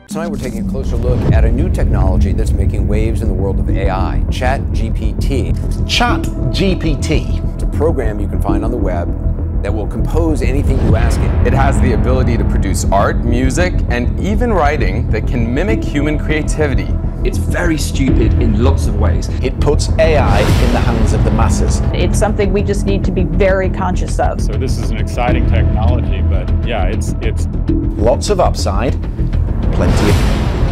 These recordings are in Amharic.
Tonight we're taking a closer look at a new technology that's making waves in the world of AI, ChatGPT. Chat GPT. It's a program you can find on the web that will compose anything you ask it. It has the ability to produce art, music, and even writing that can mimic human creativity. It's very stupid in lots of ways. It puts AI in the hands of the masses. It's something we just need to be very conscious of. So this is an exciting technology, but yeah, it's it's Lots of upside, plenty of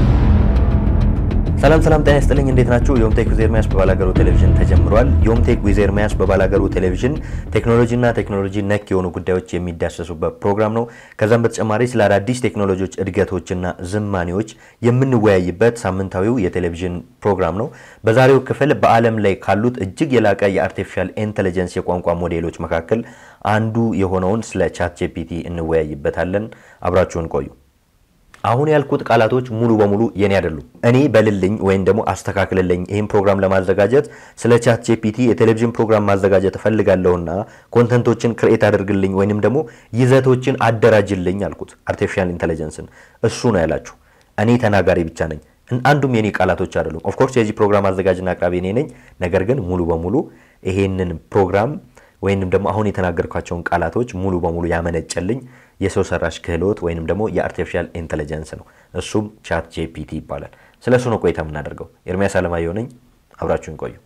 ሰላም ሰላም ጤና ይስጥልኝ እንዴት ናችሁ? ዮምቴክ ዊዝ ኤርሚያስ በባላገሩ ቴሌቪዥን ተጀምሯል። ዮምቴክ ዊዝ ኤርሚያስ በባላገሩ ቴሌቪዥን ቴክኖሎጂና ቴክኖሎጂ ነክ የሆኑ ጉዳዮች የሚዳሰሱበት ፕሮግራም ነው። ከዛም በተጨማሪ ስለ አዳዲስ ቴክኖሎጂዎች እድገቶችና ዝማኔዎች የምንወያይበት ሳምንታዊው የቴሌቪዥን ፕሮግራም ነው። በዛሬው ክፍል በዓለም ላይ ካሉት እጅግ የላቀ የአርቲፊሻል ኢንቴሊጀንስ የቋንቋ ሞዴሎች መካከል አንዱ የሆነውን ስለ ቻት ጂፒቲ እንወያይበታለን። አብራችሁን ቆዩ። አሁን ያልኩት ቃላቶች ሙሉ በሙሉ የኔ አይደሉም። እኔ በልልኝ ወይም ደግሞ አስተካክልልኝ ይህን ፕሮግራም ለማዘጋጀት ስለ ቻት ጂፒቲ የቴሌቪዥን ፕሮግራም ማዘጋጀት እፈልጋለሁና ኮንተንቶችን ክርኤት አድርግልኝ ወይንም ደግሞ ይዘቶችን አደራጅልኝ አልኩት አርቲፊሻል ኢንቴሊጀንስን። እሱ ነው ያላችሁ። እኔ ተናጋሪ ብቻ ነኝ። አንዱም የኔ ቃላቶች አይደሉም። ኦፍኮርስ የዚህ ፕሮግራም አዘጋጅና አቅራቢ እኔ ነኝ። ነገር ግን ሙሉ በሙሉ ይሄንን ፕሮግራም ወይንም ደግሞ አሁን የተናገርኳቸውን ቃላቶች ሙሉ በሙሉ ያመነጨልኝ የሰው ሰራሽ ክህሎት ወይንም ደግሞ የአርቲፊሻል ኢንቴሊጀንስ ነው። እሱም ቻት ጂፒቲ ይባላል። ስለ እሱ ነው ቆይታ የምናደርገው። ኤርሚያስ አለማየሁ ነኝ። አብራችሁን ቆዩ።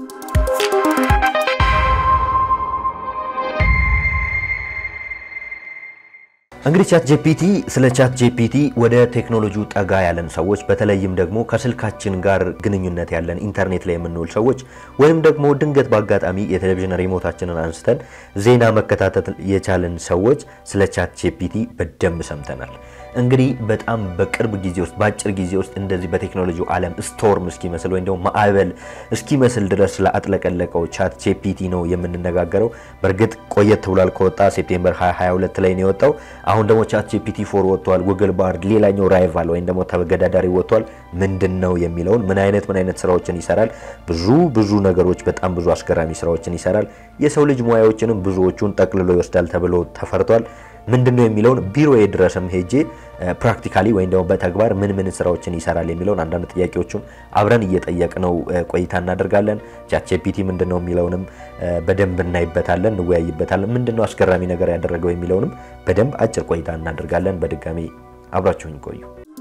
እንግዲህ ቻት ጂፒቲ ስለ ቻት ጂፒቲ ወደ ቴክኖሎጂው ጠጋ ያለን ሰዎች በተለይም ደግሞ ከስልካችን ጋር ግንኙነት ያለን ኢንተርኔት ላይ የምንውል ሰዎች ወይም ደግሞ ድንገት በአጋጣሚ የቴሌቪዥን ሪሞታችንን አንስተን ዜና መከታተል የቻለን ሰዎች ስለ ቻት ጂፒቲ በደንብ ሰምተናል። እንግዲህ በጣም በቅርብ ጊዜ ውስጥ በአጭር ጊዜ ውስጥ እንደዚህ በቴክኖሎጂው ዓለም ስቶርም እስኪመስል ወይም ደግሞ ማዕበል እስኪመስል ድረስ ለአጥለቀለቀው ቻት ጂፒቲ ነው የምንነጋገረው። በእርግጥ ቆየት ብሏል ከወጣ ሴፕቴምበር 2022 ላይ ነው የወጣው። አሁን ደግሞ ቻት ጂፒቲ ፎር ወጥቷል። ጉግል ባርድ ሌላኛው ራይቫል ወይም ደግሞ ተገዳዳሪ ወጥቷል። ምንድን ነው የሚለውን ምን አይነት ምን አይነት ስራዎችን ይሰራል? ብዙ ብዙ ነገሮች በጣም ብዙ አስገራሚ ስራዎችን ይሰራል። የሰው ልጅ ሙያዎችንም ብዙዎቹን ጠቅልሎ ይወስዳል ተብሎ ተፈርቷል። ምንድን ነው የሚለውን ቢሮዬ ድረስም ሄጄ ፕራክቲካሊ ወይም ደግሞ በተግባር ምን ምን ስራዎችን ይሰራል የሚለውን አንዳንድ ጥያቄዎቹን አብረን እየጠየቅነው ቆይታ እናደርጋለን። ቻት ጂፒቲ ምንድን ነው የሚለውንም በደንብ እናይበታለን፣ እንወያይበታለን። ምንድን ነው አስገራሚ ነገር ያደረገው የሚለውንም በደንብ አጭር ቆይታ እናደርጋለን። በድጋሚ አብራችሁኝ ቆዩ።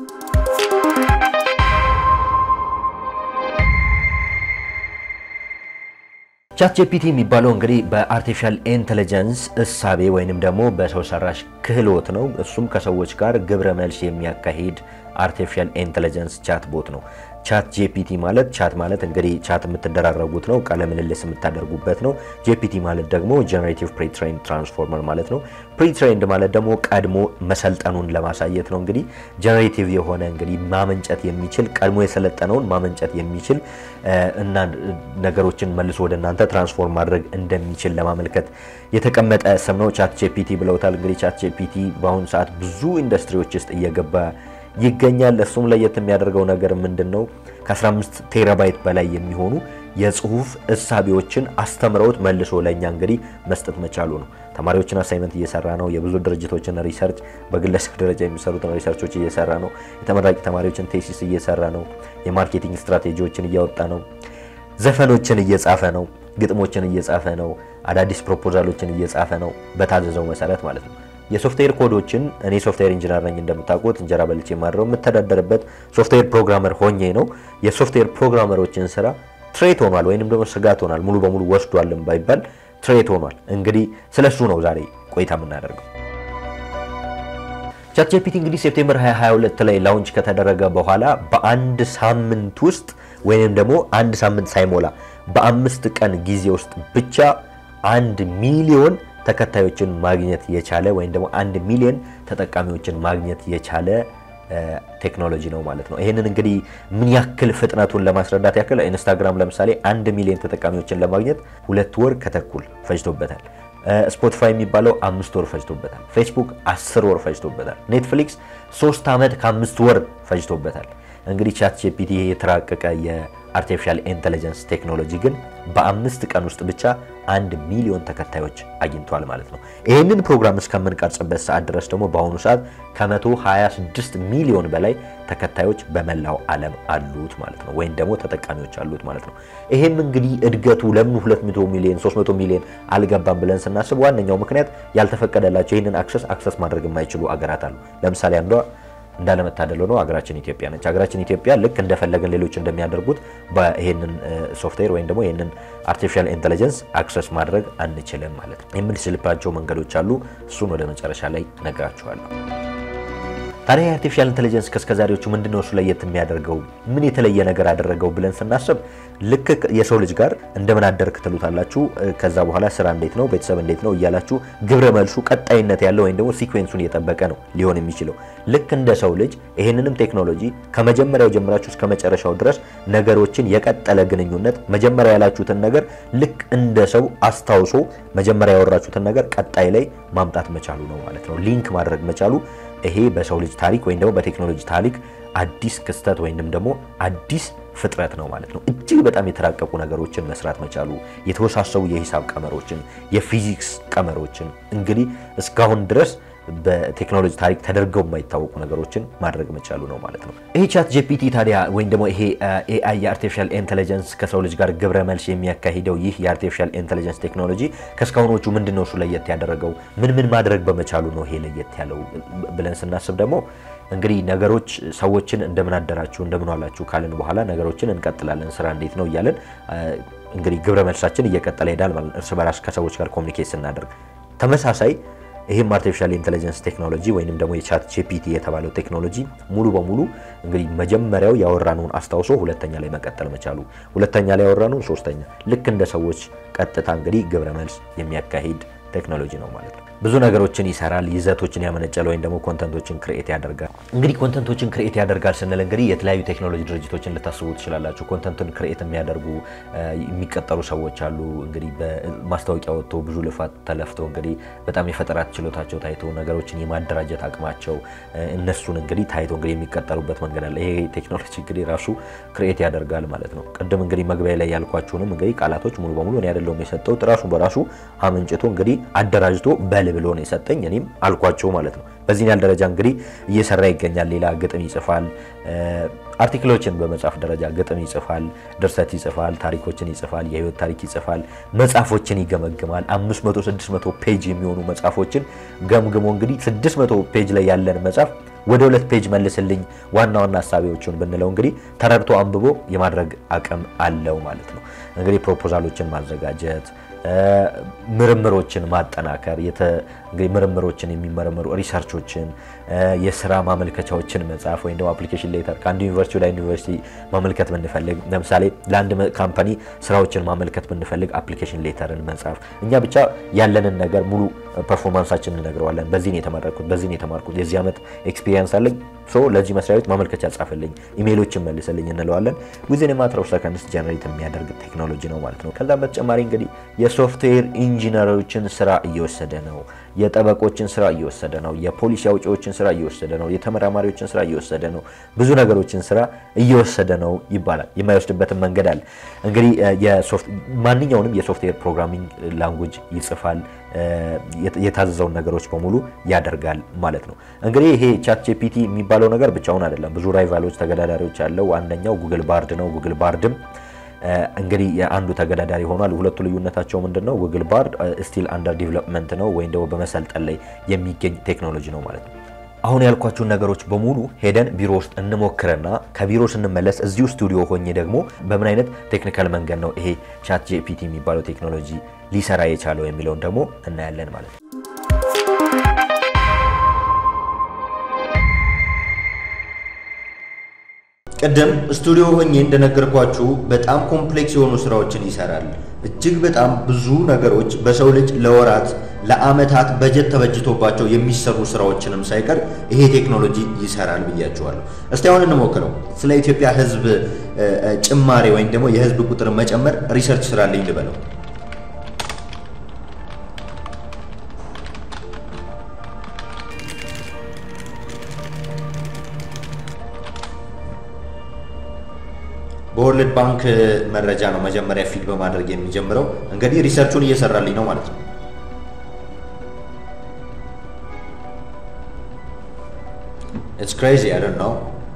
ቻት ጂፒቲ የሚባለው እንግዲህ በአርቲፊሻል ኢንቴሊጀንስ እሳቤ ወይንም ደግሞ በሰው ሰራሽ ክህሎት ነው። እሱም ከሰዎች ጋር ግብረ መልስ የሚያካሂድ አርቲፊሻል ኢንቴሊጀንስ ቻት ቦት ነው። ቻት ጂፒቲ ማለት ቻት ማለት እንግዲህ ቻት የምትደራረጉት ነው፣ ቃለ ምልልስ የምታደርጉበት ነው። ጂፒቲ ማለት ደግሞ ጀነሬቲቭ ፕሪትሬንድ ትራንስፎርመር ማለት ነው። ፕሪትሬንድ ማለት ደግሞ ቀድሞ መሰልጠኑን ለማሳየት ነው። እንግዲህ ጀነሬቲቭ የሆነ እንግዲህ ማመንጨት የሚችል ቀድሞ የሰለጠነውን ማመንጨት የሚችል እና ነገሮችን መልሶ ወደ እናንተ ትራንስፎርም ማድረግ እንደሚችል ለማመልከት የተቀመጠ ስም ነው። ቻት ጂፒቲ ብለውታል። እንግዲህ ቻት ጂፒቲ በአሁኑ ሰዓት ብዙ ኢንዱስትሪዎች ውስጥ እየገባ ይገኛል። እሱም ለየት የሚያደርገው ነገር ምንድን ነው? ከ15 ቴራባይት በላይ የሚሆኑ የጽሁፍ እሳቤዎችን አስተምረውት መልሶ ለእኛ እንግዲህ መስጠት መቻሉ ነው። ተማሪዎችን አሳይመንት እየሰራ ነው። የብዙ ድርጅቶችን ሪሰርች በግለሰብ ደረጃ የሚሰሩትን ሪሰርቾች እየሰራ ነው። የተመራቂ ተማሪዎችን ቴሲስ እየሰራ ነው። የማርኬቲንግ ስትራቴጂዎችን እያወጣ ነው። ዘፈኖችን እየጻፈ ነው። ግጥሞችን እየጻፈ ነው። አዳዲስ ፕሮፖዛሎችን እየጻፈ ነው። በታዘዘው መሰረት ማለት ነው። የሶፍትዌር ኮዶችን እኔ ሶፍትዌር ኢንጂነር ነኝ እንደምታውቁት፣ እንጀራ በልቼ ማድረው የምተዳደርበት ሶፍትዌር ፕሮግራመር ሆኜ ነው። የሶፍትዌር ፕሮግራመሮችን ስራ ትሬት ሆኗል ወይንም ደግሞ ስጋት ሆኗል። ሙሉ በሙሉ ወስዷልም ባይባል ትሬት ሆኗል። እንግዲህ ስለሱ ነው ዛሬ ቆይታ የምናደርገው። ቻት ጂፒቲ እንግዲህ ሴፕቴምበር 2022 ላይ ላውንች ከተደረገ በኋላ በአንድ ሳምንት ውስጥ ወይንም ደግሞ አንድ ሳምንት ሳይሞላ በአምስት ቀን ጊዜ ውስጥ ብቻ አንድ ሚሊዮን ተከታዮችን ማግኘት የቻለ ወይም ደግሞ አንድ ሚሊዮን ተጠቃሚዎችን ማግኘት የቻለ ቴክኖሎጂ ነው ማለት ነው። ይህንን እንግዲህ ምን ያክል ፍጥነቱን ለማስረዳት ያክል ኢንስታግራም ለምሳሌ አንድ ሚሊዮን ተጠቃሚዎችን ለማግኘት ሁለት ወር ከተኩል ፈጅቶበታል። ስፖቲፋይ የሚባለው አምስት ወር ፈጅቶበታል። ፌስቡክ አስር ወር ፈጅቶበታል። ኔትፍሊክስ ሶስት ዓመት ከአምስት ወር ፈጅቶበታል። እንግዲህ ቻት ጂፒቲ የተራቀቀ አርቲፊሻል ኢንቴሊጀንስ ቴክኖሎጂ ግን በአምስት ቀን ውስጥ ብቻ አንድ ሚሊዮን ተከታዮች አግኝቷል ማለት ነው። ይህንን ፕሮግራም እስከምንቀርጽበት ሰዓት ድረስ ደግሞ በአሁኑ ሰዓት ከ126 ሚሊዮን በላይ ተከታዮች በመላው ዓለም አሉት ማለት ነው፣ ወይም ደግሞ ተጠቃሚዎች አሉት ማለት ነው። ይሄም እንግዲህ እድገቱ ለምን 200 ሚሊዮን 300 ሚሊዮን አልገባም ብለን ስናስብ ዋነኛው ምክንያት ያልተፈቀደላቸው ይህንን አክሰስ አክሰስ ማድረግ የማይችሉ አገራት አሉ። ለምሳሌ አንዷ እንዳለመታደል ሆኖ ሀገራችን ኢትዮጵያ ነች። ሀገራችን ኢትዮጵያ ልክ እንደፈለገን ሌሎች እንደሚያደርጉት በይሄንን ሶፍትዌር ወይም ደግሞ ይህንን አርቲፊሻል ኢንቴሊጀንስ አክሰስ ማድረግ አንችልም ማለት ነው። የምንችልባቸው መንገዶች አሉ። እሱን ወደ መጨረሻ ላይ ነግራችኋለሁ። ታዲያ የአርቲፊሻል ኢንቴሊጀንስ ከእስከዛሬዎቹ ምንድነው እሱ ለየት የሚያደርገው ምን የተለየ ነገር አደረገው ብለን ስናስብ ልክ የሰው ልጅ ጋር እንደምን አደርክ ትሉታላችሁ። ከዛ በኋላ ስራ እንዴት ነው፣ ቤተሰብ እንዴት ነው እያላችሁ ግብረ መልሱ ቀጣይነት ያለው ወይም ደግሞ ሲኩዌንሱን እየጠበቀ ነው ሊሆን የሚችለው። ልክ እንደ ሰው ልጅ ይህንንም ቴክኖሎጂ ከመጀመሪያው ጀምራችሁ እስከ መጨረሻው ድረስ ነገሮችን የቀጠለ ግንኙነት መጀመሪያ ያላችሁትን ነገር ልክ እንደ ሰው አስታውሶ መጀመሪያ ያወራችሁትን ነገር ቀጣይ ላይ ማምጣት መቻሉ ነው ማለት ነው። ሊንክ ማድረግ መቻሉ ይሄ በሰው ልጅ ታሪክ ወይም ደግሞ በቴክኖሎጂ ታሪክ አዲስ ክስተት ወይም ደግሞ አዲስ ፍጥረት ነው ማለት ነው። እጅግ በጣም የተራቀቁ ነገሮችን መስራት መቻሉ የተወሳሰቡ የሂሳብ ቀመሮችን፣ የፊዚክስ ቀመሮችን እንግዲህ እስካሁን ድረስ በቴክኖሎጂ ታሪክ ተደርገው የማይታወቁ ነገሮችን ማድረግ መቻሉ ነው ማለት ነው። ይሄ ቻት ጂፒቲ ታዲያ ወይም ደግሞ ይሄ ኤአይ የአርቲፊሻል ኢንቴሊጀንስ ከሰው ልጅ ጋር ግብረ መልስ የሚያካሂደው ይህ የአርቲፊሻል ኢንቴሊጀንስ ቴክኖሎጂ ከእስካሁኖቹ ምንድን ነው እሱ ለየት ያደረገው? ምን ምን ማድረግ በመቻሉ ነው ይሄ ለየት ያለው ብለን ስናስብ ደግሞ እንግዲህ ነገሮች ሰዎችን እንደምን አደራችሁ እንደምን ዋላችሁ ካልን በኋላ ነገሮችን እንቀጥላለን። ስራ እንዴት ነው እያለን እንግዲህ ግብረ መልሳችን እየቀጠለ ይሄዳል ማለት ነው። እርስ በራስ ከሰዎች ጋር ኮሚኒኬት ስናደርግ ተመሳሳይ ይህም አርቲፊሻል ኢንቴሊጀንስ ቴክኖሎጂ ወይንም ደግሞ የቻት ጂፒቲ የተባለው ቴክኖሎጂ ሙሉ በሙሉ እንግዲህ መጀመሪያው ያወራነውን አስታውሶ ሁለተኛ ላይ መቀጠል መቻሉ፣ ሁለተኛ ላይ ያወራነውን ሶስተኛ ልክ እንደ ሰዎች ቀጥታ እንግዲህ ግብረ መልስ የሚያካሂድ ቴክኖሎጂ ነው ማለት ነው። ብዙ ነገሮችን ይሰራል። ይዘቶችን ያመነጨል ወይም ደግሞ ኮንተንቶችን ክሬኤት ያደርጋል። እንግዲህ ኮንተንቶችን ክሬኤት ያደርጋል ስንል እንግዲህ የተለያዩ ቴክኖሎጂ ድርጅቶችን ልታስቡ ትችላላችሁ። ኮንተንትን ክሬኤት የሚያደርጉ የሚቀጠሩ ሰዎች አሉ። እንግዲህ በማስታወቂያ ወጥቶ ብዙ ልፋት ተለፍቶ እንግዲህ በጣም የፈጠራት ችሎታቸው ታይቶ ነገሮችን የማደራጀት አቅማቸው እነሱን እንግዲህ ታይቶ እንግዲህ የሚቀጠሩበት መንገድ አለ። ይሄ ቴክኖሎጂ እንግዲህ ራሱ ክሬኤት ያደርጋል ማለት ነው። ቅድም እንግዲህ መግቢያ ላይ ያልኳችሁንም እንግዲህ ቃላቶች ሙሉ በሙሉ እኔ አይደለሁም የሰጠሁት ራሱ በራሱ አመንጭቶ እንግዲህ አደራጅቶ በል ብሎ ነው የሰጠኝ። እኔም አልኳቸው ማለት ነው። በዚህ ያህል ደረጃ እንግዲህ እየሰራ ይገኛል። ሌላ ግጥም ይጽፋል፣ አርቲክሎችን በመጻፍ ደረጃ ግጥም ይጽፋል፣ ድርሰት ይጽፋል፣ ታሪኮችን ይጽፋል፣ የህይወት ታሪክ ይጽፋል፣ መጽሐፎችን ይገመግማል። 500 600 ፔጅ የሚሆኑ መጽሐፎችን ገምግሞ እንግዲህ 600 ፔጅ ላይ ያለን መጽሐፍ ወደ ሁለት ፔጅ መልስልኝ ዋና ዋና ሀሳቢዎቹን ብንለው እንግዲህ ተረድቶ አንብቦ የማድረግ አቅም አለው ማለት ነው። እንግዲህ ፕሮፖዛሎችን ማዘጋጀት ምርምሮችን ማጠናከር እንግዲህ ምርምሮችን የሚመረመሩ ሪሰርቾችን የስራ ማመልከቻዎችን መጻፍ ወይም ደግሞ አፕሊኬሽን ሌተር ከአንድ ዩኒቨርሲቲ ወደ ዩኒቨርሲቲ ማመልከት ብንፈልግ ለምሳሌ ለአንድ ካምፓኒ ስራዎችን ማመልከት ብንፈልግ አፕሊኬሽን ሌተርን መጻፍ እኛ ብቻ ያለንን ነገር ሙሉ ፐርፎርማንሳችን እንነግረዋለን። በዚህ ነው የተመረኩት፣ በዚህ ነው የተማርኩት፣ የዚህ ዓመት ኤክስፒሪየንስ አለኝ፣ ሶ ለዚህ መስሪያ ቤት ማመልከቻ ጻፍልኝ፣ ኢሜይሎችን መልስልኝ እንለዋለን። ዊዝን የማትር ኦፍ ሰከንድስ ጀነሬት የሚያደርግ ቴክኖሎጂ ነው ማለት ነው። ከዛም በተጨማሪ እንግዲህ የሶፍትዌር ኢንጂነሮችን ስራ እየወሰደ ነው። የጠበቆችን ስራ እየወሰደ ነው። የፖሊሲ አውጪዎችን ስራ እየወሰደ ነው። የተመራማሪዎችን ስራ እየወሰደ ነው። ብዙ ነገሮችን ስራ እየወሰደ ነው ይባላል። የማይወስድበትን መንገድ አለ። እንግዲህ ማንኛውንም የሶፍትዌር ፕሮግራሚንግ ላንጉጅ ይጽፋል፣ የታዘዘውን ነገሮች በሙሉ ያደርጋል ማለት ነው። እንግዲህ ይሄ ቻት ጂፒቲ የሚባለው ነገር ብቻውን አይደለም። ብዙ ራይቫሎች፣ ተገዳዳሪዎች አለው። አንደኛው ጉግል ባርድ ነው። ጉግል ባርድም እንግዲህ የአንዱ ተገዳዳሪ ሆኗል። ሁለቱ ልዩነታቸው ምንድን ነው? ጉግል ባርድ ስቲል አንደር ዲቨሎፕመንት ነው ወይም ደግሞ በመሰልጠን ላይ የሚገኝ ቴክኖሎጂ ነው ማለት ነው። አሁን ያልኳችሁን ነገሮች በሙሉ ሄደን ቢሮ ውስጥ እንሞክርና ከቢሮ ስንመለስ እዚሁ ስቱዲዮ ሆኜ ደግሞ በምን አይነት ቴክኒካል መንገድ ነው ይሄ ቻት ጂፒቲ የሚባለው ቴክኖሎጂ ሊሰራ የቻለው የሚለውን ደግሞ እናያለን ማለት ነው። ቅድም ስቱዲዮ ሆኜ እንደነገርኳችሁ በጣም ኮምፕሌክስ የሆኑ ስራዎችን ይሰራል። እጅግ በጣም ብዙ ነገሮች በሰው ልጅ ለወራት ለአመታት በጀት ተበጅቶባቸው የሚሰሩ ስራዎችንም ሳይቀር ይሄ ቴክኖሎጂ ይሰራል ብያችኋለሁ። እስቲ አሁን እንሞክረው። ስለ ኢትዮጵያ ሕዝብ ጭማሬ ወይም ደግሞ የሕዝብ ቁጥር መጨመር ሪሰርች ስራልኝ ልበለው። በወርልድ ባንክ መረጃ ነው መጀመሪያ ፊድ በማድረግ የሚጀምረው። እንግዲህ ሪሰርቹን እየሰራልኝ ነው ማለት ነው። ኢትስ ክሬዚ አይ ዶንት ኖው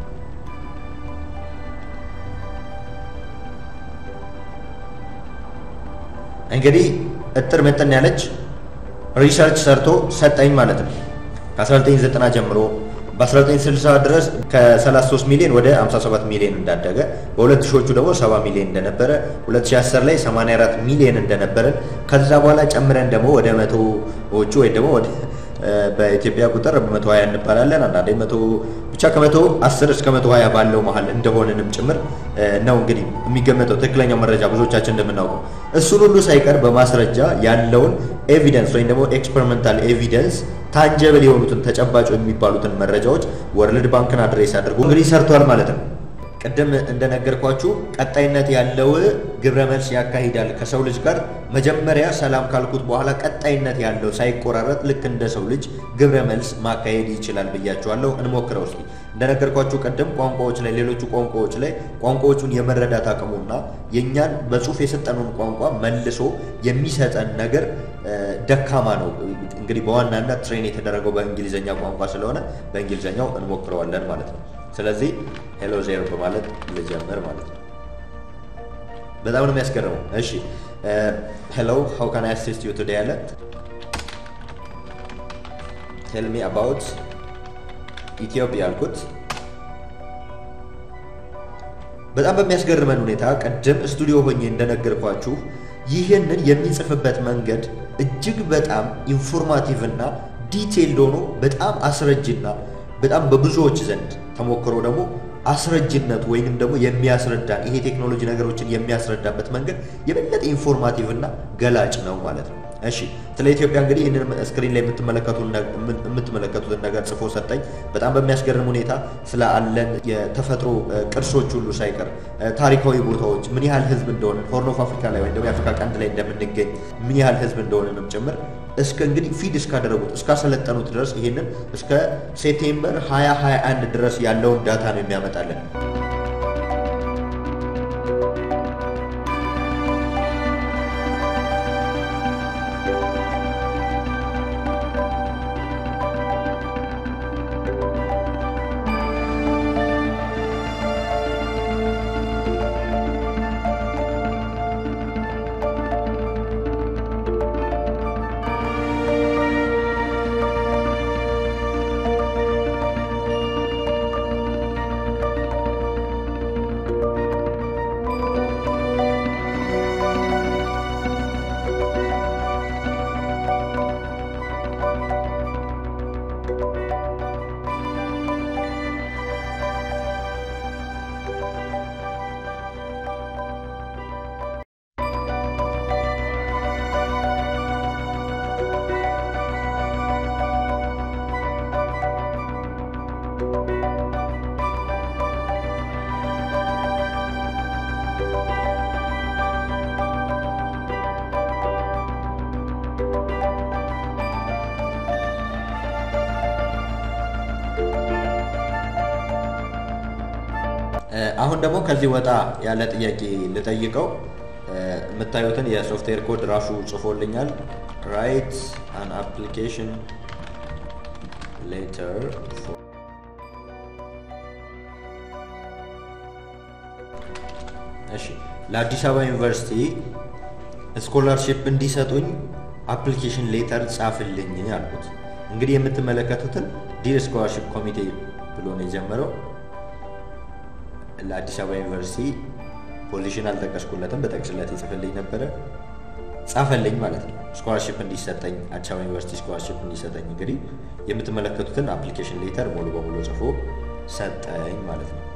እንግዲህ እጥር ምጥን ያለች ሪሰርች ሰርቶ ሰጠኝ ማለት ነው። ከ1990 ጀምሮ በ1960 ድረስ ከ33 ሚሊዮን ወደ 57 ሚሊዮን እንዳደገ በሁለት ሺዎቹ ደግሞ 70 ሚሊዮን እንደነበረ 2010 ላይ 84 ሚሊዮን እንደነበረን ከዛ በኋላ ጨምረን ደግሞ ወደ መቶዎቹ ወይ ደግሞ ወደ በኢትዮጵያ ቁጥር በመቶ ሀያ እንባላለን አንዳንዴ መቶ ብቻ ከመቶ አስር እስከ መቶ ሀያ ባለው መሀል እንደሆንንም ጭምር ነው እንግዲህ የሚገመተው ትክክለኛው መረጃ ብዙዎቻችን እንደምናውቀው እሱን ሁሉ ሳይቀር በማስረጃ ያለውን ኤቪደንስ ወይም ደግሞ ኤክስፐሪመንታል ኤቪደንስ ታንጀብል የሆኑትን ተጨባጭ የሚባሉትን መረጃዎች ወርልድ ባንክን አድሬስ አድርጎ እንግዲህ ሰርቷል ማለት ነው። ቅድም እንደነገርኳችሁ ቀጣይነት ያለው ግብረ መልስ ያካሂዳል ከሰው ልጅ ጋር መጀመሪያ ሰላም ካልኩት በኋላ ቀጣይነት ያለው ሳይቆራረጥ ልክ እንደ ሰው ልጅ ግብረ መልስ ማካሄድ ይችላል ብያችኋለሁ። እንሞክረው እስኪ። እንደነገርኳችሁ ቅድም ቋንቋዎች ላይ ሌሎቹ ቋንቋዎች ላይ ቋንቋዎቹን የመረዳት አቅሙና የእኛን በጽሁፍ የሰጠነውን ቋንቋ መልሶ የሚሰጠን ነገር ደካማ ነው። እንግዲህ በዋናነት ትሬን የተደረገው በእንግሊዝኛ ቋንቋ ስለሆነ በእንግሊዝኛው እንሞክረዋለን ማለት ነው። ስለዚህ ሄሎ ዜሮ በማለት ልጀምር ማለት ነው። በጣም ነው የሚያስገርመው። እሺ ሄሎ ሃው ካን አይ አሲስት ዩ ቱዴይ አለ ቴል ሚ አባውት ኢትዮጵያ አልኩት። በጣም በሚያስገርመን ሁኔታ ቅድም ስቱዲዮ ሆኜ እንደነገርኳችሁ ይህንን የሚጽፍበት መንገድ እጅግ በጣም ኢንፎርማቲቭ እና ዲቴይልድ ሆኖ በጣም አስረጅና በጣም በብዙዎች ዘንድ ተሞክሮ ደግሞ አስረጅነቱ ወይንም ደግሞ የሚያስረዳን ይሄ ቴክኖሎጂ ነገሮችን የሚያስረዳበት መንገድ የበለጠ ኢንፎርማቲቭ እና ገላጭ ነው ማለት ነው። እሺ ስለ ኢትዮጵያ እንግዲህ ይህንን ስክሪን ላይ የምትመለከቱትን ነገር ጽፎ ሰጠኝ። በጣም በሚያስገርም ሁኔታ ስለ አለን የተፈጥሮ ቅርሶች ሁሉ ሳይቀር ታሪካዊ ቦታዎች ምን ያህል ህዝብ እንደሆነ ሆርን ኦፍ አፍሪካ ላይ ወይም ደግሞ የአፍሪካ ቀንድ ላይ እንደምንገኝ ምን ያህል ህዝብ እንደሆነንም ጭምር እስከ እንግዲህ ፊድ እስካደረጉት እስካሰለጠኑት ድረስ ይሄንን እስከ ሴፕቴምበር 2021 ድረስ ያለውን ዳታ ነው የሚያመጣልን። አሁን ደግሞ ከዚህ ወጣ ያለ ጥያቄ ልጠይቀው። የምታዩትን የሶፍትዌር ኮድ ራሱ ጽፎልኛል። ራይት አን አፕሊኬሽን ሌተር እሺ፣ ለአዲስ አበባ ዩኒቨርሲቲ ስኮላርሺፕ እንዲሰጡኝ አፕሊኬሽን ሌተር ጻፍልኝ አልኩት። እንግዲህ የምትመለከቱትን ዲር ስኮላርሺፕ ኮሚቴ ብሎ ነው የጀመረው። ለአዲስ አበባ ዩኒቨርሲቲ ፖዚሽን አልጠቀስኩለትም፣ በጠቅስለት ይጽፍልኝ ነበረ። ጻፈልኝ ማለት ነው። ስኮላርሺፕ እንዲሰጠኝ አዲስ አበባ ዩኒቨርሲቲ ስኮላርሺፕ እንዲሰጠኝ እንግዲህ የምትመለከቱትን አፕሊኬሽን ሌተር ሙሉ በሙሉ ጽፎ ሰጠኝ ማለት ነው።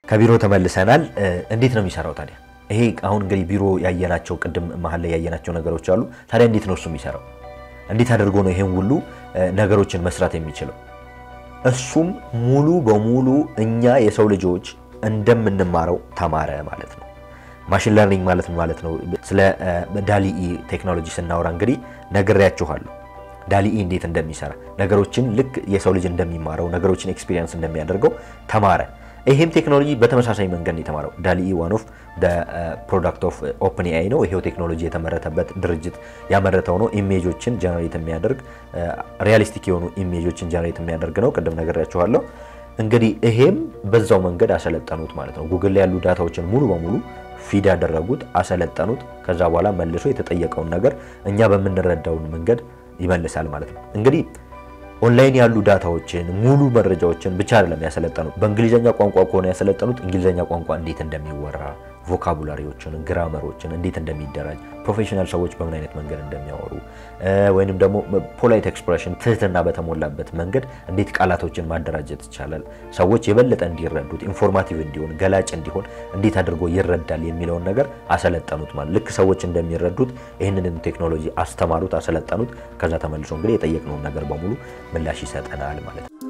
ከቢሮ ተመልሰናል። እንዴት ነው የሚሰራው ታዲያ? ይሄ አሁን እንግዲህ ቢሮ ያየናቸው ቅድም መሀል ላይ ያየናቸው ነገሮች አሉ። ታዲያ እንዴት ነው እሱ የሚሰራው? እንዴት አድርጎ ነው ይሄን ሁሉ ነገሮችን መስራት የሚችለው? እሱም ሙሉ በሙሉ እኛ የሰው ልጆች እንደምንማረው ተማረ ማለት ነው። ማሽን ለርኒንግ ማለት ማለት ነው። ስለ ዳሊኢ ቴክኖሎጂ ስናወራ እንግዲህ ነግሬያችኋለሁ። ዳሊኢ እንዴት እንደሚሰራ ነገሮችን ልክ የሰው ልጅ እንደሚማረው ነገሮችን ኤክስፒሪየንስ እንደሚያደርገው ተማረ። ይሄም ቴክኖሎጂ በተመሳሳይ መንገድ ነው የተማረው። ዳሊኢ ዋን ኦፍ ፕሮዳክት ኦፍ ኦፕን ኤአይ ነው። ይሄው ቴክኖሎጂ የተመረተበት ድርጅት ያመረተው ነው። ኢሜጆችን ጀነሬት የሚያደርግ ሪያሊስቲክ የሆኑ ኢሜጆችን ጀነሬት የሚያደርግ ነው። ቅድም ነግሬያችኋለሁ። እንግዲህ ይሄም በዛው መንገድ አሰለጠኑት ማለት ነው። ጉግል ላይ ያሉ ዳታዎችን ሙሉ በሙሉ ፊድ ያደረጉት አሰለጠኑት። ከዛ በኋላ መልሶ የተጠየቀውን ነገር እኛ በምንረዳውን መንገድ ይመልሳል ማለት ነው። እንግዲህ ኦንላይን ያሉ ዳታዎችን ሙሉ መረጃዎችን ብቻ አይደለም ያሰለጠኑት። በእንግሊዝኛ ቋንቋ ከሆነ ያሰለጠኑት እንግሊዝኛ ቋንቋ እንዴት እንደሚወራ ቮካቡላሪዎችን፣ ግራመሮችን እንዴት እንደሚደራጅ፣ ፕሮፌሽናል ሰዎች በምን አይነት መንገድ እንደሚያወሩ ወይንም ደግሞ ፖላይት ኤክስፕሬሽን ትህትና በተሞላበት መንገድ እንዴት ቃላቶችን ማደራጀት ይቻላል፣ ሰዎች የበለጠ እንዲረዱት ኢንፎርማቲቭ እንዲሆን ገላጭ እንዲሆን እንዴት አድርጎ ይረዳል የሚለውን ነገር አሰለጠኑት። ማለት ልክ ሰዎች እንደሚረዱት ይህንን ቴክኖሎጂ አስተማሩት፣ አሰለጠኑት። ከዛ ተመልሶ እንግዲህ የጠየቅነውን ነገር በሙሉ ምላሽ ይሰጠናል ማለት ነው።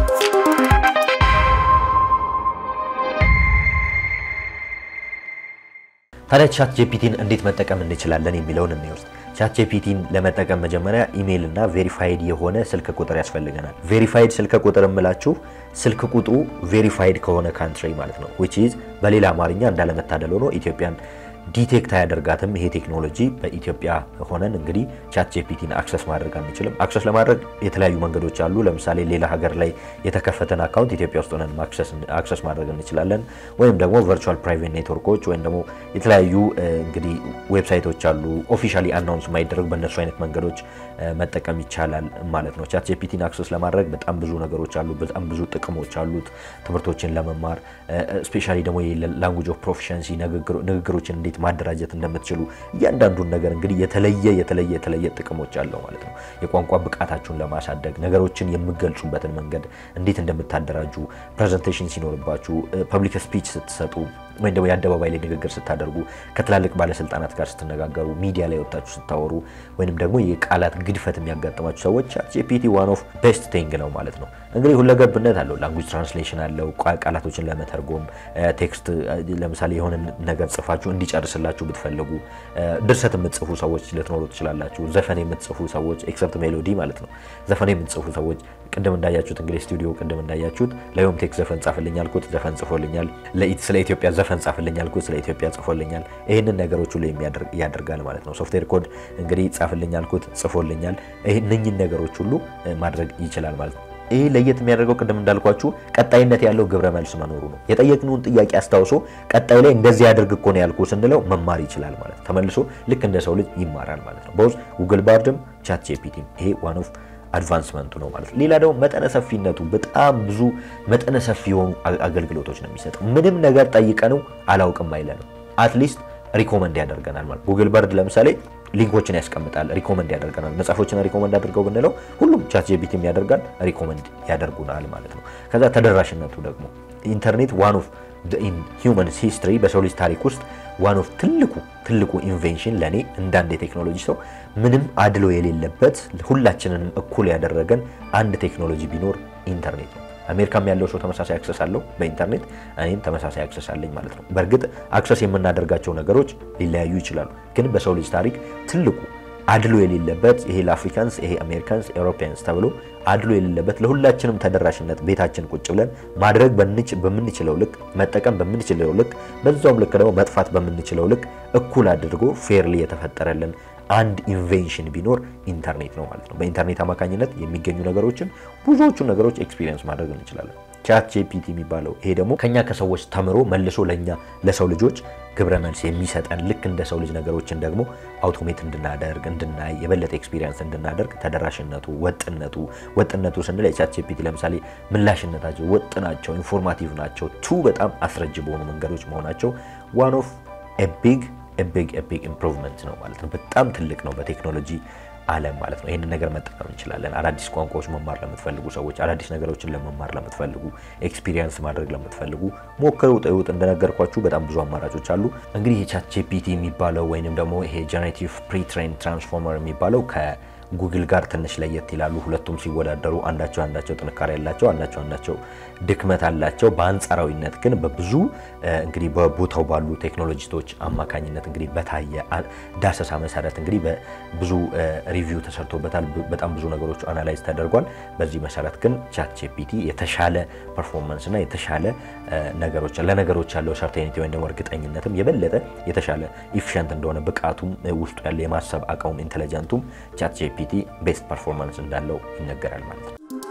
ታዲያ ቻት ጂፒቲን እንዴት መጠቀም እንችላለን የሚለውን እንወስድ። ቻት ጂፒቲን ለመጠቀም መጀመሪያ ኢሜይል እና ቬሪፋይድ የሆነ ስልክ ቁጥር ያስፈልገናል። ቬሪፋይድ ስልክ ቁጥር የምላችሁ ስልክ ቁጥሩ ቬሪፋይድ ከሆነ ካንትሪ ማለት ነው። ዊች ኢዝ በሌላ አማርኛ እንዳለመታደል ሆኖ ኢትዮጵያን ዲቴክት አያደርጋትም። ይሄ ቴክኖሎጂ በኢትዮጵያ ሆነን እንግዲህ ቻት ጂፒቲን አክሰስ ማድረግ አንችልም። አክሰስ ለማድረግ የተለያዩ መንገዶች አሉ። ለምሳሌ ሌላ ሀገር ላይ የተከፈተን አካውንት ኢትዮጵያ ውስጥ ሆነን አክሰስ ማድረግ እንችላለን። ወይም ደግሞ ቨርቹዋል ፕራይቬት ኔትወርኮች ወይም ደግሞ የተለያዩ እንግዲህ ዌብሳይቶች አሉ ኦፊሻሊ አናውንስ የማይደረግ በእነሱ አይነት መንገዶች መጠቀም ይቻላል ማለት ነው። ቻት ጂፒቲን አክሰስ ለማድረግ በጣም ብዙ ነገሮች አሉ። በጣም ብዙ ጥቅሞች አሉት። ትምህርቶችን ለመማር ስፔሻሊ ደግሞ ላንጉጅ ኦፍ ፕሮፊሸንሲ ንግግሮችን እንዴት ማደራጀት እንደምትችሉ እያንዳንዱን ነገር እንግዲህ የተለየ የተለየ የተለየ ጥቅሞች አለው ማለት ነው። የቋንቋ ብቃታችሁን ለማሳደግ ነገሮችን የምገልጹበትን መንገድ እንዴት እንደምታደራጁ ፕሬዘንቴሽን ሲኖርባችሁ፣ ፐብሊክ ስፒች ስትሰጡ ወይም ደግሞ የአደባባይ ላይ ንግግር ስታደርጉ፣ ከትላልቅ ባለስልጣናት ጋር ስትነጋገሩ፣ ሚዲያ ላይ ወጣችሁ ስታወሩ፣ ወይንም ደግሞ የቃላት ግድፈት የሚያጋጥማችሁ ሰዎች ቻት ጂፒቲ ዋን ኦፍ ቤስት ቲንግ ነው ማለት ነው። እንግዲህ ሁለገብነት አለው። ላንጉጅ ትራንስሌሽን አለው። ቃላቶችን ለመተርጎም ቴክስት፣ ለምሳሌ የሆነ ነገር ጽፋችሁ እንዲጨርስላችሁ ብትፈልጉ፣ ድርሰት የምትጽፉ ሰዎች ልትኖሩ ትችላላችሁ። ዘፈን የምትጽፉ ሰዎች ኤክሰፕት ሜሎዲ ማለት ነው። ዘፈን የምትጽፉ ሰዎች ቅድም እንዳያችሁት እንግዲህ ስቱዲዮ ቅድም እንዳያችሁት ለዮም ቴክ ዘፈን ጻፍልኝ አልኩት፣ ዘፈን ጽፎልኛል። ስለ ኢትዮጵያ ዘፈን ጻፍልኝ አልኩት፣ ስለ ኢትዮጵያ ጽፎልኛል። ይህንን ነገሮች ሁሉ ያደርጋል ማለት ነው። ሶፍትዌር ኮድ እንግዲህ ጻፍልኝ አልኩት፣ ጽፎልኛል። እነኝን ነገሮች ሁሉ ማድረግ ይችላል ማለት ነው። ይህ ለየት የሚያደርገው ቅድም እንዳልኳችሁ ቀጣይነት ያለው ግብረ መልስ መኖሩ ነው። የጠየቅነውን ጥያቄ አስታውሶ ቀጣይ ላይ እንደዚህ ያደርግ እኮ ነው ያልኩ ስንለው መማር ይችላል ማለት ነው። ተመልሶ ልክ እንደ ሰው ልጅ ይማራል ማለት ነው። በውስጥ ጉግል ባርድም ቻት ጂፒቲም ይሄ ዋን ኦፍ አድቫንስመንቱ ነው ማለት ነው። ሌላ ደግሞ መጠነ ሰፊነቱ በጣም ብዙ መጠነ ሰፊ የሆኑ አገልግሎቶች ነው የሚሰጠው። ምንም ነገር ጠይቀነው አላውቅም አይለንም። አትሊስት ሪኮመንድ ያደርገናል ማለት ጉግል ባርድ ለምሳሌ ሊንኮችን ያስቀምጣል፣ ሪኮመንድ ያደርገናል። መጽሐፎችን ሪኮመንድ አድርገው ብንለው ሁሉም ቻት ጂፒቲም ያደርጋል፣ ሪኮመንድ ያደርጉናል ማለት ነው። ከዛ ተደራሽነቱ ደግሞ ኢንተርኔት ዋን ኦፍ ኢን ሂውመንስ ሂስትሪ በሰው ልጅ ታሪክ ውስጥ ዋን ኦፍ ትልቁ ትልቁ ኢንቬንሽን ለእኔ እንዳንድ የቴክኖሎጂ ሰው ምንም አድሎ የሌለበት ሁላችንንም እኩል ያደረገን አንድ ቴክኖሎጂ ቢኖር ኢንተርኔት ነው። አሜሪካም ያለው ሰው ተመሳሳይ አክሰስ አለው በኢንተርኔት እኔም ተመሳሳይ አክሰስ አለኝ ማለት ነው። በእርግጥ አክሰስ የምናደርጋቸው ነገሮች ሊለያዩ ይችላሉ፣ ግን በሰው ልጅ ታሪክ ትልቁ አድሎ የሌለበት ይሄ ለአፍሪካንስ ይሄ አሜሪካንስ ኤውሮፒያንስ ተብሎ አድሎ የሌለበት ለሁላችንም ተደራሽነት ቤታችን ቁጭ ብለን ማድረግ በምንችለው ልክ መጠቀም በምንችለው ልክ በዛውም ልክ ደግሞ መጥፋት በምንችለው ልክ እኩል አድርጎ ፌርሊ የተፈጠረልን አንድ ኢንቬንሽን ቢኖር ኢንተርኔት ነው ማለት ነው። በኢንተርኔት አማካኝነት የሚገኙ ነገሮችን ብዙዎቹን ነገሮች ኤክስፒሪየንስ ማድረግ እንችላለን። ቻት ጂፒቲ የሚባለው ይሄ ደግሞ ከኛ ከሰዎች ተምሮ መልሶ ለኛ ለሰው ልጆች ግብረ መልስ የሚሰጠን ልክ እንደ ሰው ልጅ ነገሮችን ደግሞ አውቶሜት እንድናደርግ እንድናይ የበለጠ ኤክስፒሪየንስ እንድናደርግ ተደራሽነቱ፣ ወጥነቱ ወጥነቱ ስንል የቻት ጂፒቲ ለምሳሌ ምላሽነታቸው ወጥ ናቸው፣ ኢንፎርማቲቭ ናቸው፣ ቱ በጣም አስረጅ በሆኑ መንገዶች መሆናቸው ዋን ኦፍ ቢግ ቢግ ቢግ ኢምፕሩቭመንት ነው ማለት ነው። በጣም ትልቅ ነው በቴክኖሎጂ ዓለም ማለት ነው። ይህንን ነገር መጠቀም እንችላለን። አዳዲስ ቋንቋዎች መማር ለምትፈልጉ ሰዎች፣ አዳዲስ ነገሮችን ለመማር ለምትፈልጉ፣ ኤክስፒሪየንስ ማድረግ ለምትፈልጉ ሞክሩ፣ ጥዩት። እንደነገርኳችሁ በጣም ብዙ አማራጮች አሉ። እንግዲህ የቻት ጂፒቲ የሚባለው ወይንም ደግሞ ይሄ ጀነሬቲቭ ፕሪትሬን ትራንስፎርመር የሚባለው ከጉግል ጋር ትንሽ ለየት ይላሉ። ሁለቱም ሲወዳደሩ አንዳቸው አንዳቸው ጥንካሬ ያላቸው፣ አንዳቸው አንዳቸው ድክመት አላቸው። በአንጻራዊነት ግን በብዙ እንግዲህ በቦታው ባሉ ቴክኖሎጂስቶች አማካኝነት እንግዲህ በታየ ዳሰሳ መሰረት እንግዲህ ብዙ ሪቪው ተሰርቶበታል። በጣም ብዙ ነገሮች አናላይዝ ተደርጓል። በዚህ መሰረት ግን ቻት ጂፒቲ የተሻለ ፐርፎርማንስ እና የተሻለ ነገሮች ለነገሮች ያለው ሰርቴኒቲ ወይም ደግሞ እርግጠኝነትም የበለጠ የተሻለ ኢፊሽንት እንደሆነ ብቃቱም ውስጡ ያለ የማሰብ አቅሙም ኢንቴሊጀንቱም ቻት ጂፒቲ ቤስት ፐርፎርማንስ እንዳለው ይነገራል ማለት ነው።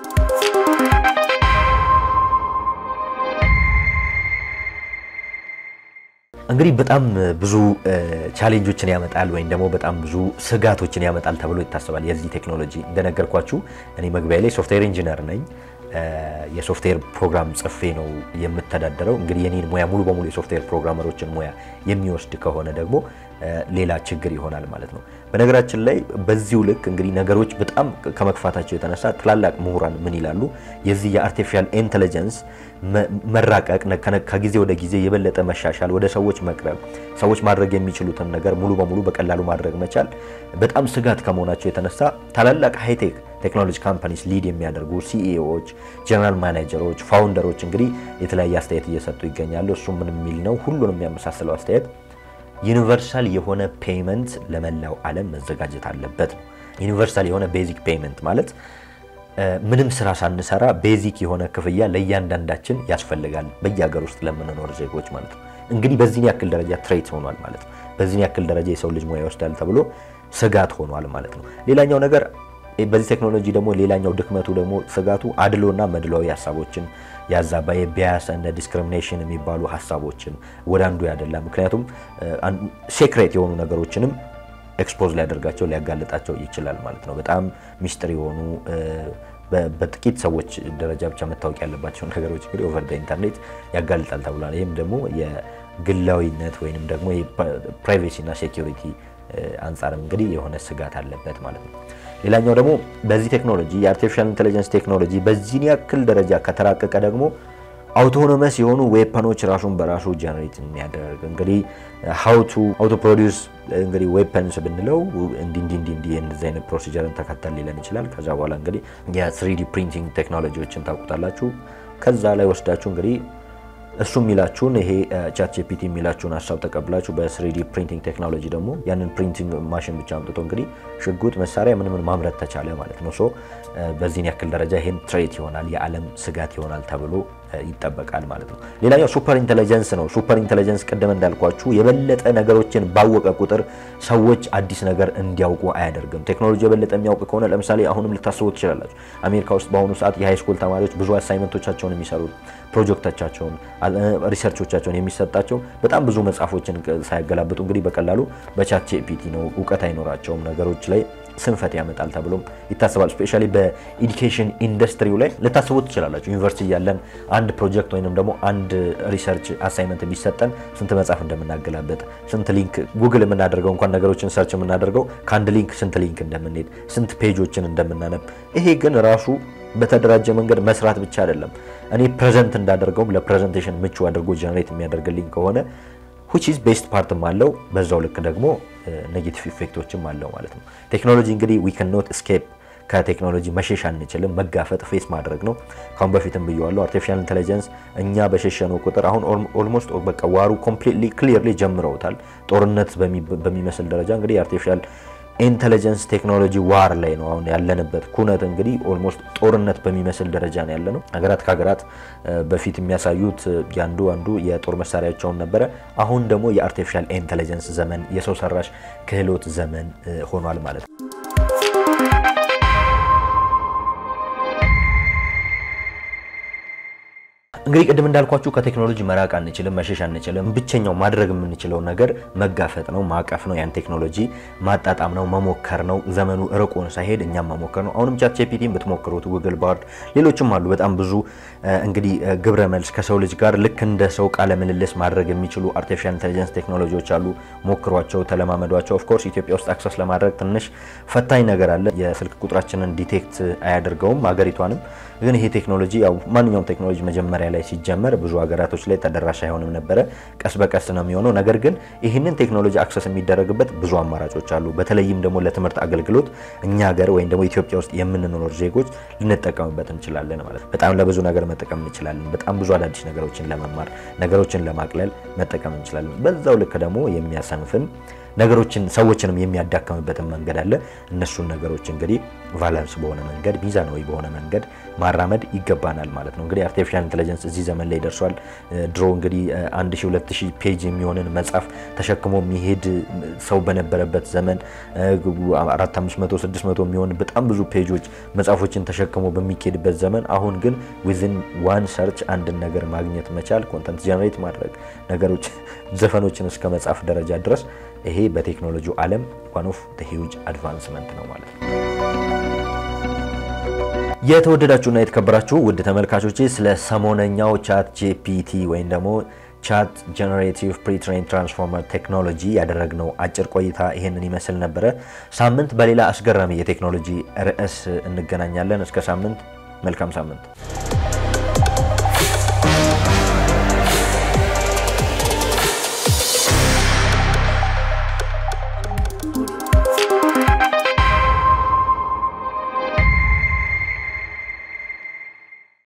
እንግዲህ በጣም ብዙ ቻሌንጆችን ያመጣል ወይም ደግሞ በጣም ብዙ ስጋቶችን ያመጣል ተብሎ ይታሰባል። የዚህ ቴክኖሎጂ እንደነገርኳችሁ እኔ መግቢያ ላይ ሶፍትዌር ኢንጂነር ነኝ። የሶፍትዌር ፕሮግራም ጽፌ ነው የምተዳደረው። እንግዲህ የኔን ሙያ ሙሉ በሙሉ የሶፍትዌር ፕሮግራመሮችን ሙያ የሚወስድ ከሆነ ደግሞ ሌላ ችግር ይሆናል ማለት ነው። በነገራችን ላይ በዚሁ ልክ እንግዲህ ነገሮች በጣም ከመክፋታቸው የተነሳ ትላላቅ ምሁራን ምን ይላሉ? የዚህ የአርቲፊሻል ኢንቴሊጀንስ መራቀቅ ከጊዜ ወደ ጊዜ የበለጠ መሻሻል፣ ወደ ሰዎች መቅረብ፣ ሰዎች ማድረግ የሚችሉትን ነገር ሙሉ በሙሉ በቀላሉ ማድረግ መቻል በጣም ስጋት ከመሆናቸው የተነሳ ታላላቅ ሃይቴክ ቴክኖሎጂ ካምፓኒስ ሊድ የሚያደርጉ ሲኢኦዎች፣ ጀነራል ማኔጀሮች፣ ፋውንደሮች እንግዲህ የተለያየ አስተያየት እየሰጡ ይገኛሉ። እሱ ምን የሚል ነው? ሁሉንም የሚያመሳስለው አስተያየት ዩኒቨርሳል የሆነ ፔይመንት ለመላው ዓለም መዘጋጀት አለበት ነው። ዩኒቨርሳል የሆነ ቤዚክ ፔይመንት ማለት ምንም ስራ ሳንሰራ ቤዚክ የሆነ ክፍያ ለእያንዳንዳችን ያስፈልጋል፣ በየሀገር ውስጥ ለምንኖር ዜጎች ማለት ነው። እንግዲህ በዚህን ያክል ደረጃ ትሬት ሆኗል ማለት ነው። በዚህን ያክል ደረጃ የሰው ልጅ ሙያ ይወስዳል ተብሎ ስጋት ሆኗል ማለት ነው። ሌላኛው ነገር በዚህ ቴክኖሎጂ ደግሞ ሌላኛው ድክመቱ ደግሞ ስጋቱ አድሎና መድሏዊ ሀሳቦችን ያዛባ የቢያስ እንደ ዲስክሪሚኔሽን የሚባሉ ሀሳቦችን ወደ አንዱ ያደላ። ምክንያቱም ሴክሬት የሆኑ ነገሮችንም ኤክስፖዝ ሊያደርጋቸው ሊያጋልጣቸው ይችላል ማለት ነው። በጣም ሚስጥር የሆኑ በጥቂት ሰዎች ደረጃ ብቻ መታወቅ ያለባቸውን ነገሮች እንግዲህ ኦቨር ኢንተርኔት ያጋልጣል ተብሏል። ይህም ደግሞ የግላዊነት ወይንም ደግሞ ፕራይቬሲ እና ሴኪሪቲ አንጻርም እንግዲህ የሆነ ስጋት አለበት ማለት ነው። ሌላኛው ደግሞ በዚህ ቴክኖሎጂ የአርቲፊሻል ኢንቴሊጀንስ ቴክኖሎጂ በዚህን ያክል ደረጃ ከተራቀቀ ደግሞ አውቶኖመስ የሆኑ ዌፐኖች ራሱን በራሱ ጀነሬት የሚያደርግ እንግዲህ ሀውቱ አውቶ ፕሮዲውስ እንግዲህ ዌፐንስ ብንለው እንዲ እንዲ እንዲ እንዲ እንደዚህ አይነት ፕሮሲጀርን ተከተል ሊለን ይችላል። ከዛ በኋላ እንግዲህ የስሪዲ ፕሪንቲንግ ቴክኖሎጂዎችን ታውቁታላችሁ። ከዛ ላይ ወስዳችሁ እንግዲህ እሱ የሚላችሁን ይሄ ቻት ጂፒቲ የሚላችሁን ሀሳብ ተቀብላችሁ በስሪዲ ፕሪንቲንግ ቴክኖሎጂ ደግሞ ያንን ፕሪንቲንግ ማሽን ብቻ አምጥቶ እንግዲህ ሽጉጥ፣ መሳሪያ ምን ምን ማምረት ተቻለ ማለት ነው። ሶ በዚህን ያክል ደረጃ ይሄም ትሬት ይሆናል የዓለም ስጋት ይሆናል ተብሎ ይጠበቃል ማለት ነው። ሌላኛው ሱፐር ኢንቴሊጀንስ ነው። ሱፐር ኢንቴሊጀንስ ቅድም እንዳልኳችሁ የበለጠ ነገሮችን ባወቀ ቁጥር ሰዎች አዲስ ነገር እንዲያውቁ አያደርግም። ቴክኖሎጂ የበለጠ የሚያውቅ ከሆነ ለምሳሌ አሁንም ልታስቡ ትችላላችሁ። አሜሪካ ውስጥ በአሁኑ ሰዓት የሃይ ስኩል ተማሪዎች ብዙ አሳይመንቶቻቸውን የሚሰሩት ፕሮጀክቶቻቸውን፣ ሪሰርቾቻቸውን የሚሰጣቸው በጣም ብዙ መጽሐፎችን ሳያገላብጡ እንግዲህ በቀላሉ በቻት ጂፒቲ ነው። እውቀት አይኖራቸውም ነገሮች ላይ ስንፈት ያመጣል ተብሎም ይታሰባል። ስፔሻሊ በኢዱኬሽን ኢንዱስትሪው ላይ ልታስቡ ትችላላችሁ። ዩኒቨርሲቲ እያለን አንድ ፕሮጀክት ወይንም ደግሞ አንድ ሪሰርች አሳይመንት ቢሰጠን ስንት መጽሐፍ እንደምናገላበጥ ስንት ሊንክ ጉግል የምናደርገው እንኳን ነገሮችን ሰርች የምናደርገው ከአንድ ሊንክ ስንት ሊንክ እንደምንሄድ ስንት ፔጆችን እንደምናነብ ይሄ ግን ራሱ በተደራጀ መንገድ መስራት ብቻ አይደለም። እኔ ፕሬዘንት እንዳደርገውም ለፕሬዘንቴሽን ምቹ አድርጎ ጀነሬት የሚያደርግልኝ ከሆነ ዊች ኢዝ ቤስት ፓርትም አለው በዛው ልክ ደግሞ ኔጌቲቭ ኢፌክቶችም አለው ማለት ነው። ቴክኖሎጂ እንግዲህ ዊ ካን ኖት ኤስኬፕ ከቴክኖሎጂ መሸሽ አንችልም። መጋፈጥ ፌስ ማድረግ ነው። ካሁን በፊትም ብየዋለሁ። አርቲፊሻል ኢንቴሊጀንስ እኛ በሸሸነው ቁጥር አሁን ኦልሞስት በቃ ዋሩ ኮምፕሊትሊ ክሊርሊ ጀምረውታል። ጦርነት በሚመስል ደረጃ እንግዲህ የአርቲፊሻል ኢንቴሊጀንስ ቴክኖሎጂ ዋር ላይ ነው አሁን ያለንበት ኩነት እንግዲህ ኦልሞስት ጦርነት በሚመስል ደረጃ ነው ያለ ነው። ሀገራት ከሀገራት በፊት የሚያሳዩት ያንዱ አንዱ የጦር መሳሪያቸውን ነበረ። አሁን ደግሞ የአርቲፊሻል ኢንቴሊጀንስ ዘመን የሰው ሰራሽ ክህሎት ዘመን ሆኗል ማለት ነው። እንግዲህ ቅድም እንዳልኳችሁ ከቴክኖሎጂ መራቅ አንችልም፣ መሸሽ አንችልም። ብቸኛው ማድረግ የምንችለው ነገር መጋፈጥ ነው፣ ማቀፍ ነው፣ ያን ቴክኖሎጂ ማጣጣም ነው፣ መሞከር ነው። ዘመኑ ርቆን ሳይሄድ እኛም መሞከር ነው። አሁንም ቻት ጂፒቲን ብትሞክሩት፣ ጉግል ባርድ፣ ሌሎችም አሉ በጣም ብዙ እንግዲህ ግብረ መልስ ከሰው ልጅ ጋር ልክ እንደ ሰው ቃለ ምልልስ ማድረግ የሚችሉ አርቲፊሻል ኢንቴሊጀንስ ቴክኖሎጂዎች አሉ። ሞክሯቸው፣ ተለማመዷቸው። ኦፍኮርስ ኢትዮጵያ ውስጥ አክሰስ ለማድረግ ትንሽ ፈታኝ ነገር አለ። የስልክ ቁጥራችንን ዲቴክት አያደርገውም ሀገሪቷንም። ግን ይሄ ቴክኖሎጂ ያው ማንኛውም ቴክኖሎጂ መጀመሪያ ላይ ሲጀመር ብዙ ሀገራቶች ላይ ተደራሽ አይሆንም ነበረ። ቀስ በቀስ ነው የሚሆነው። ነገር ግን ይህንን ቴክኖሎጂ አክሰስ የሚደረግበት ብዙ አማራጮች አሉ። በተለይም ደግሞ ለትምህርት አገልግሎት እኛ ሀገር ወይም ደግሞ ኢትዮጵያ ውስጥ የምንኖር ዜጎች ልንጠቀምበት እንችላለን ማለት ነው። በጣም ለብዙ ነገር መጠቀም እንችላለን። በጣም ብዙ አዳዲስ ነገሮችን ለመማር ነገሮችን ለማቅለል መጠቀም እንችላለን። በዛው ልክ ደግሞ የሚያሰንፍን ነገሮችን ሰዎችንም የሚያዳክምበትን መንገድ አለ። እነሱን ነገሮች እንግዲህ ቫላንስ በሆነ መንገድ ሚዛናዊ በሆነ መንገድ ማራመድ ይገባናል ማለት ነው። እንግዲህ አርቲፊሻል ኢንቴሊጀንስ እዚህ ዘመን ላይ ደርሷል። ድሮ እንግዲህ 1000 2000 ፔጅ የሚሆንን መጽሐፍ ተሸክሞ የሚሄድ ሰው በነበረበት ዘመን 400 500 600 የሚሆን በጣም ብዙ ፔጆች መጽሐፎችን ተሸክሞ በሚኬድበት ዘመን አሁን ግን ዊዝን ዋን ሰርች አንድን ነገር ማግኘት መቻል ኮንተንት ጀነሬት ማድረግ ነገሮች ዘፈኖችን እስከ መጻፍ ደረጃ ድረስ ይሄ በቴክኖሎጂው ዓለም ዋን ኦፍ ሂውጅ አድቫንስመንት ነው ማለት ነው። የተወደዳችሁና የተከበራችሁ ውድ ተመልካቾቼ ስለ ሰሞነኛው ቻት ጂፒቲ ወይም ደግሞ ቻት ጀነሬቲቭ ፕሪትሬን ትራንስፎርመር ቴክኖሎጂ ያደረግነው አጭር ቆይታ ይሄንን ይመስል ነበረ። ሳምንት በሌላ አስገራሚ የቴክኖሎጂ ርዕስ እንገናኛለን። እስከ ሳምንት፣ መልካም ሳምንት።